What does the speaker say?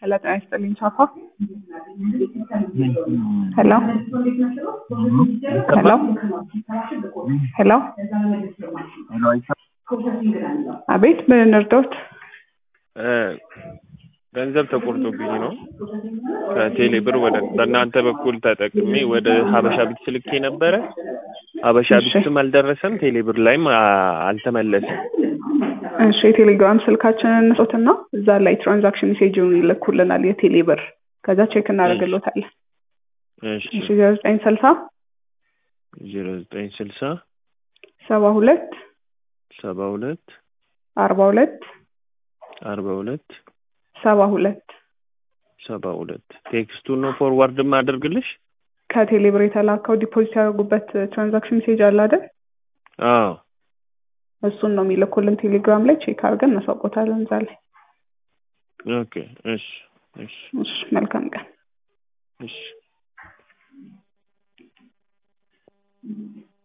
ሄሎ ጤና ይስጥልኝ ቻፋ ሄሎ ሄሎ ሄሎ አቤት ምን እንርዳዎት? ገንዘብ ተቆርጦብኝ ነው ከቴሌ ብር ወደ በእናንተ በኩል ተጠቅሜ ወደ ሀበሻ ቢት ልኬ ነበረ። ሀበሻ ቢትም አልደረሰም፣ ቴሌ ብር ላይም አ- አልተመለሰም። እሺ የቴሌግራም ስልካችንን እንስጦትና እዛ ላይ ትራንዛክሽን ሜሴጅን ይልኩልናል የቴሌ ብር ከዛ ቼክ እናደርግሎታለን። እሺ እሺ ዜሮ ዘጠኝ ስልሳ ዜሮ ዘጠኝ ስልሳ ሰባ ሁለት ሰባ ሁለት አርባ ሁለት አርባ ሁለት ሰባ ሁለት ሰባ ሁለት ቴክስቱን ነው ፎርዋርድ ማደርግልሽ? ከቴሌ ብር የተላከው ዲፖዚት ያደረጉበት ትራንዛክሽን ሜሴጅ አለ አይደል? አዎ እሱን ነው የሚልኩልን ቴሌግራም ላይ ቼክ አድርገን እናሳውቆታለን እዛ ላይ። ኦኬ እሺ እሺ እሺ መልካም ቀን። እሺ